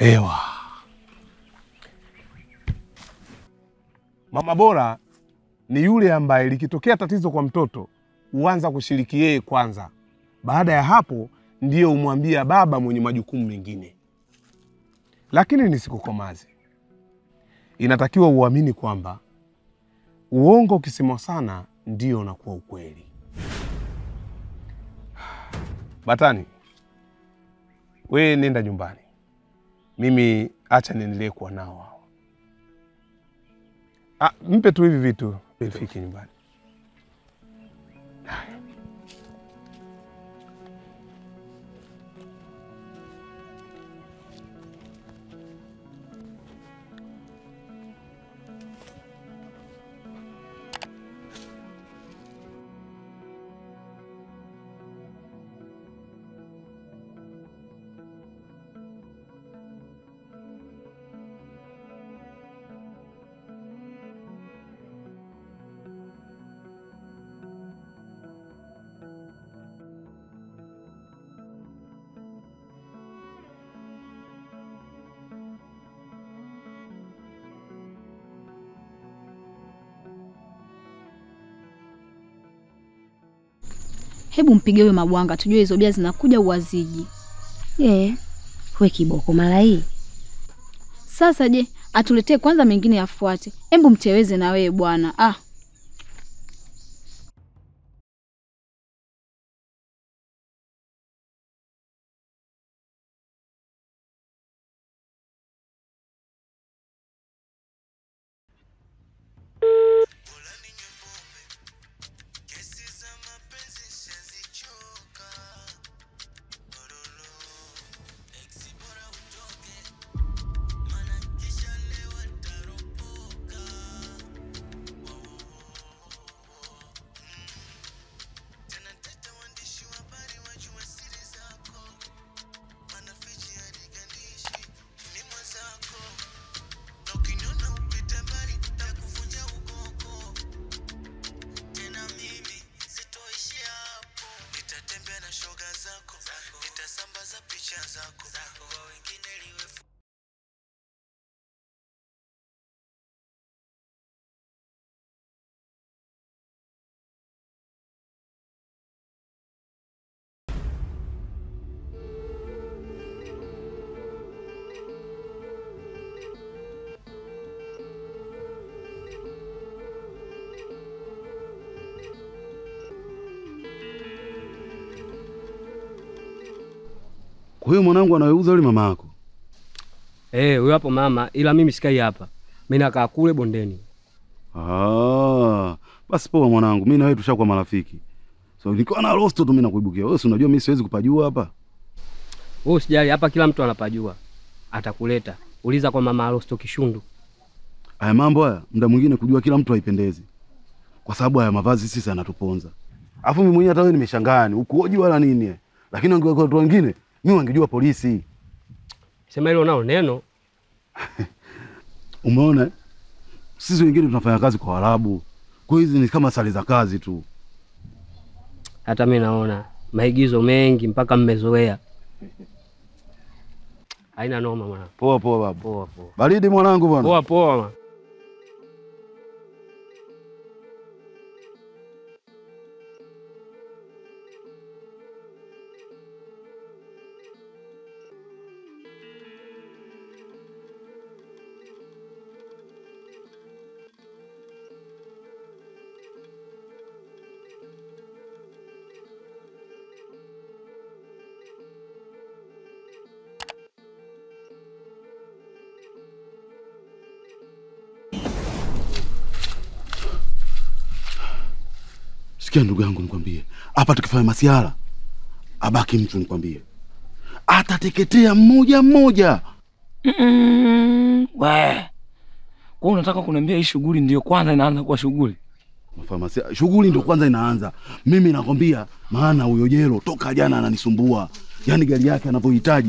Ewa, mama bora ni yule ambaye likitokea tatizo kwa mtoto huanza kushiriki yeye kwanza. Baada ya hapo ndiyo umwambia baba mwenye majukumu mengine. Lakini nisikukomaze, inatakiwa uamini kwamba uongo ukisemwa sana ndio unakuwa ukweli. Batani, we nenda nyumbani, mimi acha niendelee kuwa nao hao. Ah, mpe tu hivi vitu vifike nyumbani. Hebu mpige huyo Mabwanga tujue hizo bia zinakuja uwaziji. Eh, we kiboko mara hii. Sasa je, atuletee kwanza, mengine yafuate. Hebu mcheweze na wewe bwana. Ah, Kwa hiyo mwanangu anayeuza yule mama yako? Eh, huyo hapo mama, ila mimi sikai hapa. Mimi nakaa kule bondeni. Ah, basi poa mwanangu, mimi na wewe tushakuwa marafiki. So nikiwa na rosto tu mimi nakuibukia. Wewe si unajua mimi siwezi kupajua hapa. Wewe usijali, hapa kila mtu anapajua. Atakuleta. Uliza kwa mama Arosto Kishundu. Haya mambo haya muda mwingine kujua kila mtu haipendezi. Kwa sababu haya mavazi sisi yanatuponza. Alafu mimi mwenyewe hata wewe nimeshangaa yani, ukuoji wala nini. eh. Lakini wangekuwa watu wengine, mimi wangejua polisi. Sema hilo nao neno. Umeona? eh? Sisi wengine tunafanya kazi kwa Waarabu. Kwa hiyo hizi ni kama sare za kazi tu. Hata mimi naona maigizo mengi mpaka mmezoea. Haina noma mwana. Poa poa babu. Poa poa. Baridi mwanangu bwana. Poa poa. mwana. Sikia ndugu yangu, nikwambie hapa, tukifanya masiara abaki mtu, nikwambie atateketea mmoja mmoja. Mm, we kwa unataka kuniambia hii shughuli ndio kwanza inaanza kuwa shughuli? Mafamasia, shughuli ndio kwanza inaanza. Mimi nakwambia, maana huyo jelo toka jana ananisumbua, yaani gari yake anavyohitaji.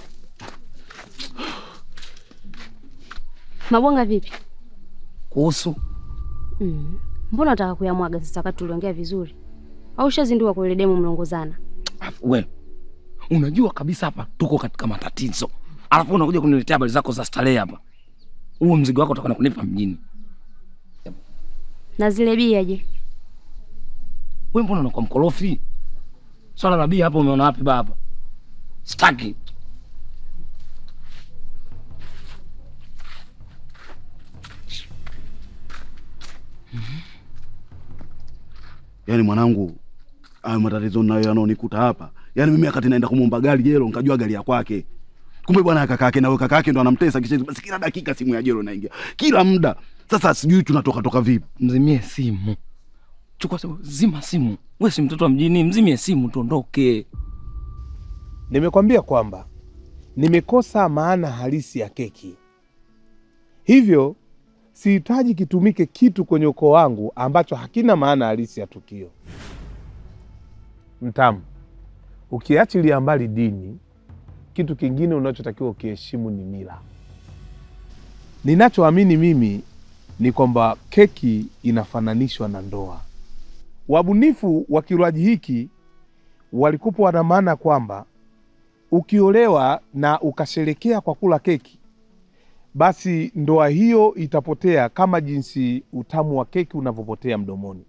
Mabwanga vipi? Kuhusu Mm. Mbona unataka kuyamwaga sasa wakati tuliongea vizuri? Au ushazindua kwa ile demu mlongozana? Afu we unajua kabisa hapa tuko katika matatizo, alafu unakuja kuniletea habari zako za starehe hapa. Huo mzigo wako utakwenda kunipa mjini. Na zile bia je? Wewe mbona unakuwa mkorofi? Swala la bia hapo umeona wapi baba? Sitaki. Yaani mwanangu, hayo matatizo nayo yanaonikuta hapa. Yaani mimi wakati naenda kumwomba gari jelo, nikajua gari ya kwake. Kumbe bwana kaka yake na wewe kaka yake ndo anamtesa kisha basi kila dakika simu ya jelo inaingia. Kila muda. Sasa sijui tunatoka toka vipi. Mzimie simu. Chukua simu, zima simu. Wewe si mtoto wa mjini, mzimie simu tuondoke. Nimekwambia kwamba nimekosa maana halisi ya keki, hivyo sihitaji kitumike kitu kwenye ukoo wangu ambacho hakina maana halisi ya tukio. Mtamu, ukiachilia mbali dini, kitu kingine unachotakiwa ukiheshimu ni mila. Ninachoamini mimi ni kwamba keki inafananishwa na ndoa. Wabunifu wa kinywaji hiki walikuwa wana maana kwamba ukiolewa na ukasherekea kwa kula keki, basi ndoa hiyo itapotea kama jinsi utamu wa keki unavyopotea mdomoni.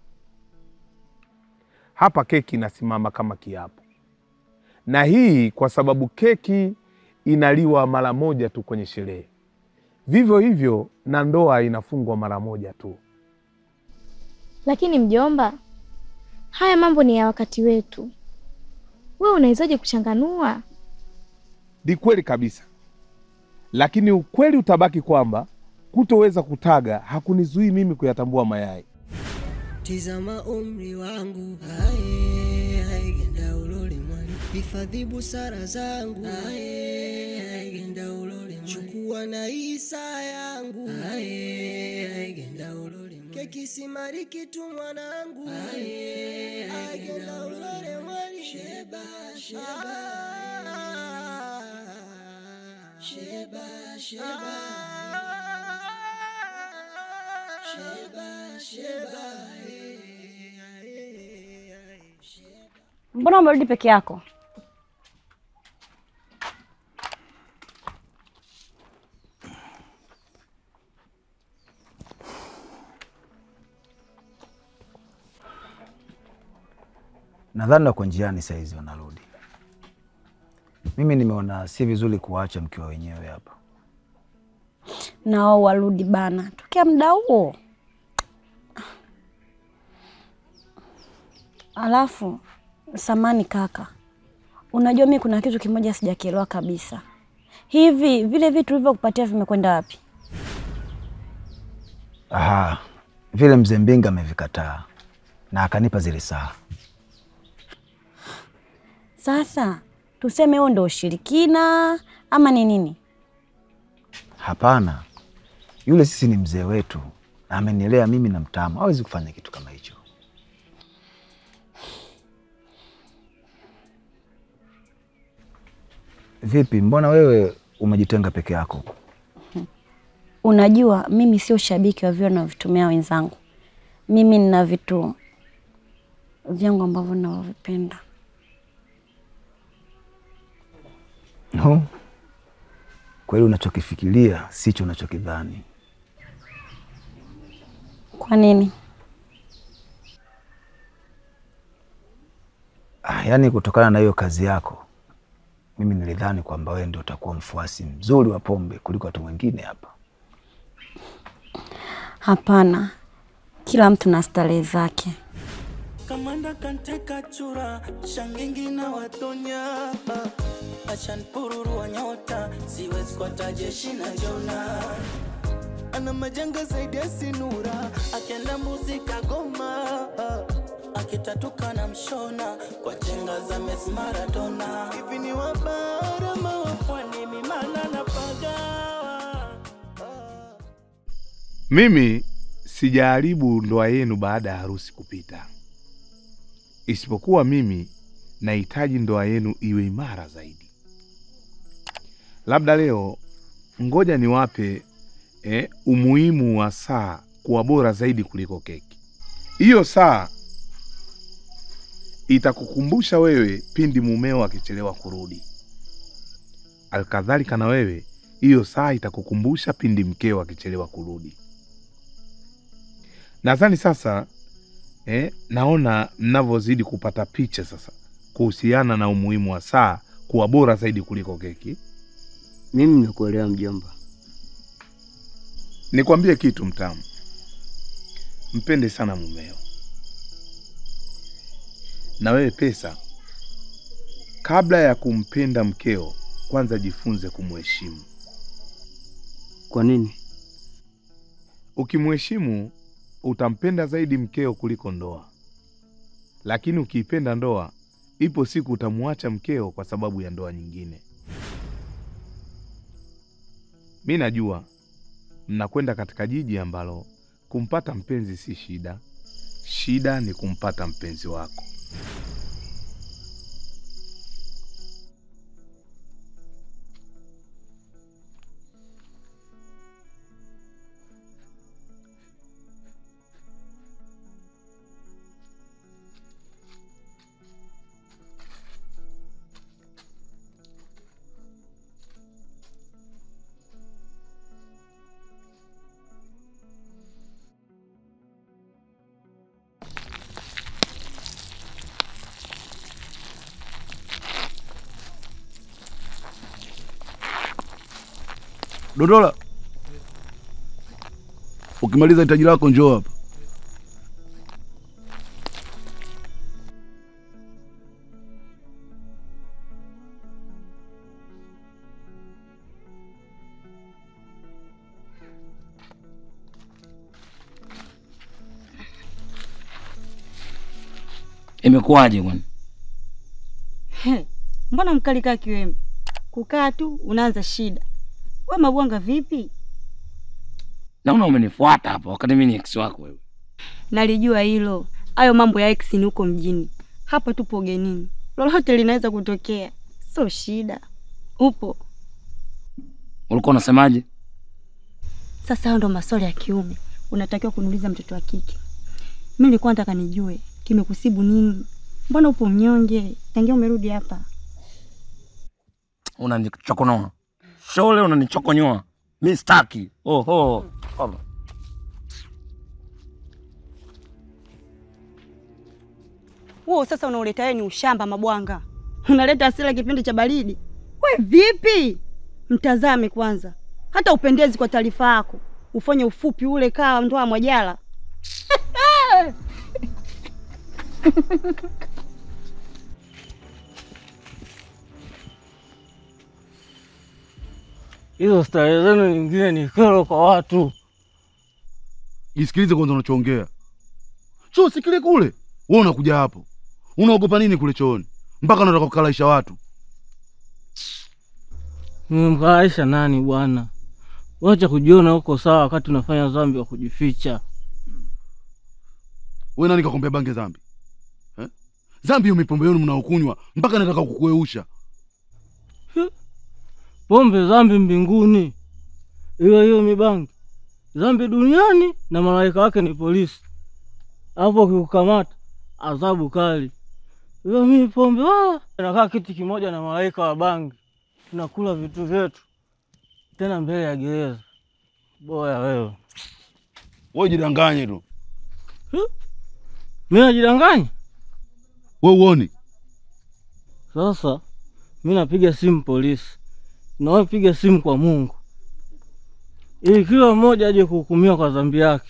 Hapa keki inasimama kama kiapo, na hii kwa sababu keki inaliwa mara moja tu kwenye sherehe. Vivyo hivyo na ndoa inafungwa mara moja tu. Lakini mjomba, haya mambo ni ya wakati wetu. Wewe unawezaje kuchanganua? Ni kweli kabisa, lakini ukweli utabaki kwamba kutoweza kutaga hakunizuii mimi kuyatambua mayai. Tizama umri wangu ae, ae, genda ulole mwali hifadhi busara zangu ae, ae, genda ulole mwali chukua na isa yangu ae, ae, genda ulole mwali keki simariki tu mwanangu ae, ae, genda ulole mwali sheba sheba sheba sheba sheba sheba Mbona umerudi peke yako? Nadhani wako njiani saizi wanarudi. Mimi nimeona si vizuri kuwaacha mkiwa wenyewe hapa. Nao warudi bana, tokea muda huo. Alafu samani kaka, unajua mi kuna kitu kimoja sijakielewa kabisa. Hivi vile vitu ulivyokupatia vimekwenda wapi? Aha, vile mzee Mbinga amevikataa na akanipa zile saa. Sasa tuseme huo ndo ushirikina ama ni nini? Hapana, yule sisi ni mzee wetu na amenilea mimi na Mtamu, hawezi kufanya kitu kama hicho. Vipi, mbona wewe umejitenga peke yako? Unajua mimi sio shabiki wa vile navyovitumia wenzangu. Mimi nina vitu vyangu ambavyo ninavyovipenda. No, kweli unachokifikiria sicho unachokidhani. Kwa nini? Ah, yaani kutokana na hiyo kazi yako mimi nilidhani kwamba wewe ndio utakuwa mfuasi mzuri wa pombe kuliko watu wengine hapa. Hapana, kila mtu na starehe zake. kamanda kanteka chura shangingi na watonya achanpururu wa nyota siwezi kwata jeshi na jona ana majanga zaidi ya sinura akenda mbuzi kagoma akitatuka na mshona kwa chenga za Messi Maradona hivi ni wabara mawapwani mimana na pagawa Mimi sijaharibu ndoa yenu baada ya harusi kupita, isipokuwa mimi nahitaji ndoa yenu iwe imara zaidi. Labda leo ngoja niwape eh, umuhimu wa saa kuwa bora zaidi kuliko keki. Hiyo saa itakukumbusha wewe pindi mumeo akichelewa kurudi. Alkadhalika na wewe, hiyo saa itakukumbusha pindi mkeo akichelewa kurudi. Nadhani sasa eh, naona mnavyozidi kupata picha sasa kuhusiana na umuhimu wa saa kuwa bora zaidi kuliko keki. Mimi nimekuelewa mjomba. Nikwambie kitu mtamu, mpende sana mumeo. Na wewe pesa, kabla ya kumpenda mkeo, kwanza jifunze kumheshimu. Kwa nini? Ukimheshimu utampenda zaidi mkeo kuliko ndoa, lakini ukiipenda ndoa, ipo siku utamwacha mkeo kwa sababu ya ndoa nyingine. Mi najua mnakwenda katika jiji ambalo kumpata mpenzi si shida, shida ni kumpata mpenzi wako. Dodola, ukimaliza hitaji lako njoo hapa. Imekuwaje kwani? He, mbona mkali kaa kiwembe? Kukaa tu unaanza shida. We Mabwanga vipi? Naona umenifuata hapa wakati mimi ni ex wako wewe. Nalijua hilo. Hayo mambo ya ex ni huko mjini. Hapa tupo ugenini. Lolote linaweza kutokea. Sio shida. Upo. Ulikuwa unasemaje? Sasa hayo ndo maswali ya kiume. Unatakiwa kuniuliza mtoto wa kike. Mimi nilikuwa nataka nijue kimekusibu nini? Mbona upo mnyonge? Tangia umerudi hapa. Unanichokonoa. Shole unanichokonyoa. Mimi sitaki. Oho. Oho. Wewe sasa unaoleta wewe ni ushamba Mabwanga. Unaleta hasira kipindi cha baridi. We vipi? Mtazame kwanza. Hata upendezi kwa taarifa yako. Ufanye ufupi ule kaa ndoa Mwajala. Hizo starehe zenu nyingine ni kero kwa watu. Jisikilize kwanza unachoongea. Choo si kile kule. Wewe unakuja hapo. Unaogopa nini kule chooni? Mpaka unataka kukalaisha watu. Nimemkalaisha nani bwana? Wacha kujiona huko sawa wakati unafanya dhambi wa kujificha. Wewe nani kakwambia bange dhambi? Eh? Dhambi hiyo mipombe yenu mnaokunywa mpaka nataka kukueusha. Pombe dhambi mbinguni, hiyo hiyo mibangi dhambi duniani, na malaika wake ni polisi. Hapo ukikukamata adhabu kali. Hiyo mimi pombe wala nakaa kiti kimoja na malaika wa bangi, tunakula vitu vyetu tena mbele ya gereza. Boya wewe, Wewe jidanganye tu. mi najidanganya Wewe uoni? sasa. Mi napiga simu polisi, na wewe piga simu kwa Mungu, ili kila mmoja aje kuhukumiwa kwa dhambi yake.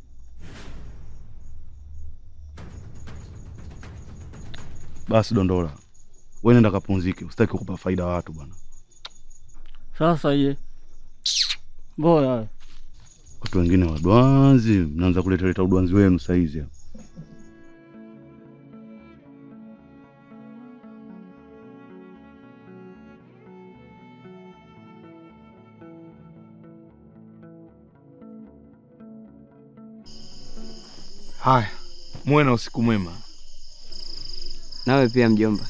Basi dondola. Wewe nenda kapumzike, usitaki kukupa faida watu bwana. Sasa je, boya wewe. Watu wengine wadwanzi, mnaanza kuleta leta udwanzi wenu saizi hapa. Haya, muwe na usiku mwema. Nawe pia mjomba.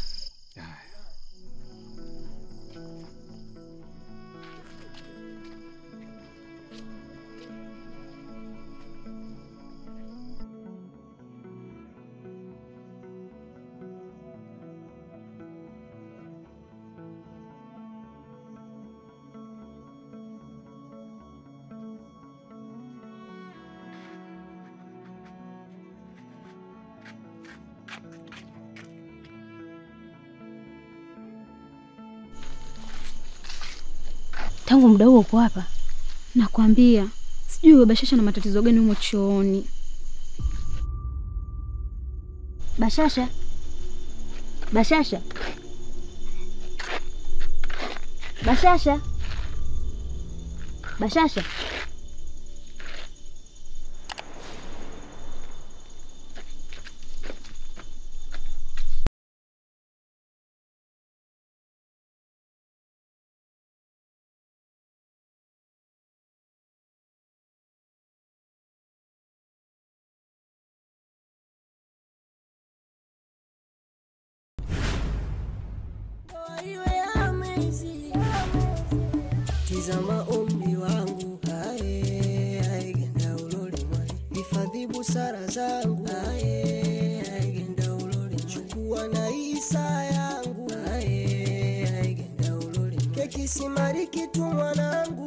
Tangu muda huo uko hapa? Nakwambia sijui huyo Bashasha na matatizo gani humo chooni. Bashasha, Bashasha, Bashasha, Bashasha. Tizama umri wangu ae, ae, genda ulole mwali. Hifadhi busara zangu ae, ae, genda ulole mwali. Chukua na isa yangu ae, ae, genda ulole mwali. Keki simariki tu mwanangu